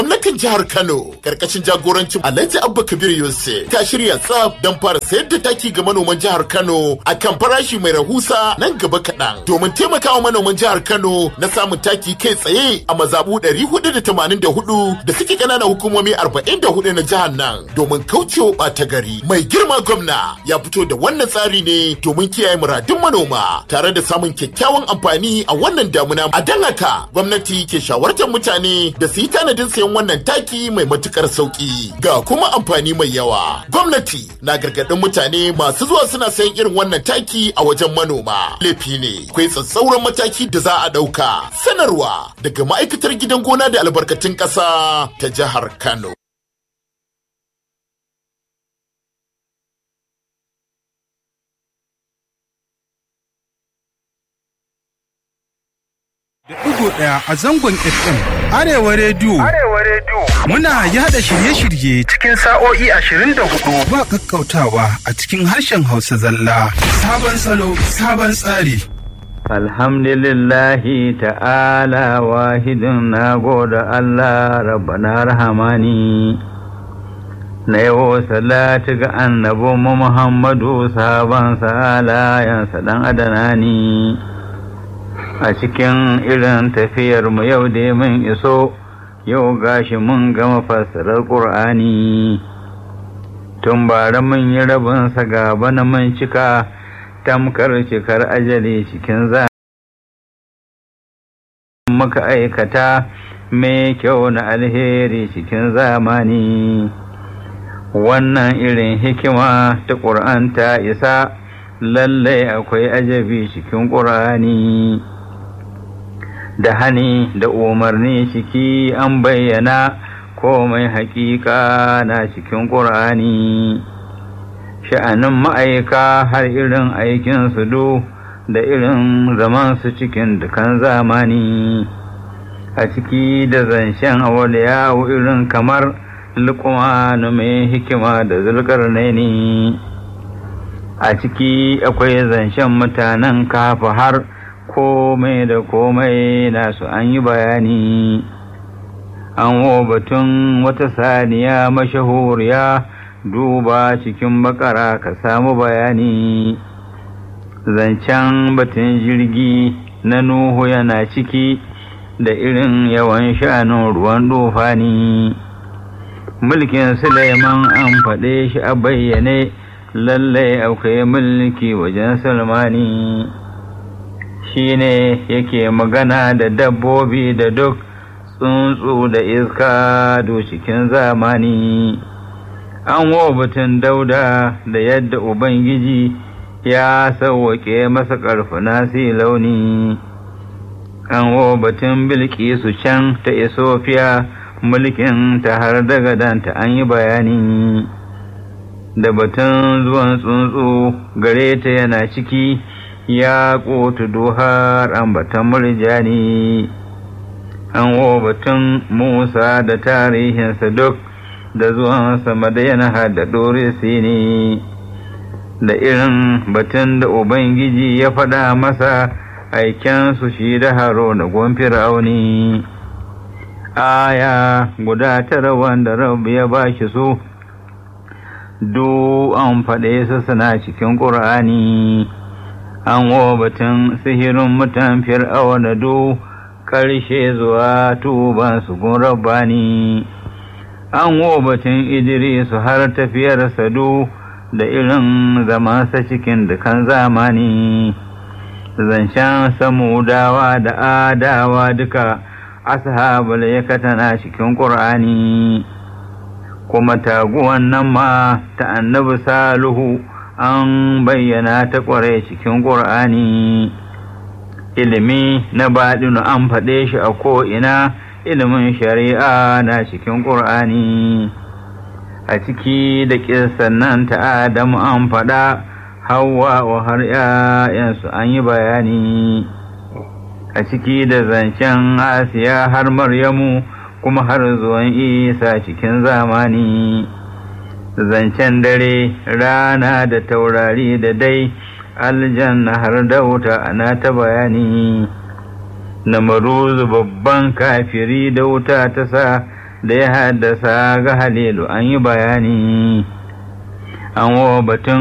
Gwamnatin jihar Kano karkashin jagorancin Alhaji Abba Kabir Yusuf ta shirya tsaf don fara sayar da taki ga manoman jihar Kano a kan farashi mai rahusa nan gaba kaɗan domin taimakawa manoman jihar Kano na samun taki kai tsaye a mazabu 484 da suke ƙananan hukumomi 44 na jihar nan domin kaucewa ɓata gari. Mai girma gwamna ya fito da wannan tsari ne domin kiyaye muradun manoma tare da samun kyakkyawan amfani a wannan damuna. A dan haka gwamnati ke shawartar mutane da su yi tanadin sayan wannan taki mai matukar sauki ga kuma amfani mai yawa. Gwamnati na gargaɗin mutane masu zuwa suna sayan irin wannan taki a wajen manoma. Laifi ne, akwai tsatsauran mataki da za a ɗauka. Sanarwa daga ma'aikatar gidan gona da albarkatun ƙasa ta jihar Kano. da ɗigo ɗaya a zangon FM Arewa Radio. Arewa Radio. Muna yada shirye-shirye Cikin sa'o'i ashirin da hudu. ba kakkautawa a cikin harshen Hausa zalla. Sabon salo, sabon tsari. Alhamdulillahi ta'ala wahidin na goda Allah rabbana rahamani na yawo salatu ga annabi Muhammadu sabon salayansa dan adanani a cikin irin tafiyar mu yau da mun iso yau gashi mun gama fassarar ƙur'ani tun bara mun yi rabinsa gaba na mun cika tamkar cikar ajali cikin za muka aikata mai kyau na alheri cikin zamani wannan irin hikima ta ƙur'an ta isa lallai akwai ajabi cikin ƙur'ani da hani da umarni ciki an bayyana komai haƙiƙa na cikin ƙur'ani sha'anin ma'aika har irin aikin su du da irin zaman su cikin dukan zamani a ciki da zancen awaliyawo irin kamar lukumanu mai hikima da zulkarnaini a ciki akwai zancen mutanen kafa har komai da komai nasu an yi bayani an wo batun wata saniya mashahuriya duba cikin bakara ka samu bayani zancen batun jirgi na nuhu yana ciki da irin yawan sha'anin ruwan dufani mulkin suleiman an faɗe shi a bayyane lallai akwai mulki wajen sulmani shi ne yake magana da dabbobi da duk tsuntsu da iska do cikin zamani an batun dauda da yadda ubangiji ya sauwaƙe masa ƙarfuna si launi an batun bilkisu can ta isofiya mulkin ta har daga danta an yi bayani da batun zuwan tsuntsu gare ta yana ciki ya ƙotu duhar ambatan murjani an batun musa da tarihinsa duk da zuwansa madayana da ɗorisi ne da irin batun da ubangiji ya faɗa masa aikensu shi da haro da gwamfir auni aya guda tara wanda rabu ya ba shi su du an faɗe su suna cikin ƙur'ani an batun sihirin mutan fir'auna du ƙarshe zuwa tuban su gun rabbani an batun idrisu har tafiyarsa du da irin zamansa cikin dukan zamani zancen samudawa da adawa duka ashabul yakatana cikin ƙur'ani kuma taguwan nan ma ta annabi saluhu an bayyana ta ƙware cikin ƙur'ani ilimi na baɗinu an faɗe shi a ko'ina ilimin shari'a na cikin ƙur'ani a ciki da ƙirsan nan ta adamu an faɗa hawa wa har ‘ya'yansu an yi bayani a ciki da zancen asiya har maryamu kuma har zuwan isa cikin zamani zancen dare rana da taurari da dai aljanna har da wuta ana ta bayani na maruzu babban kafiri da wuta ta sa da ya haddasa ga halilu an yi bayani an wa batun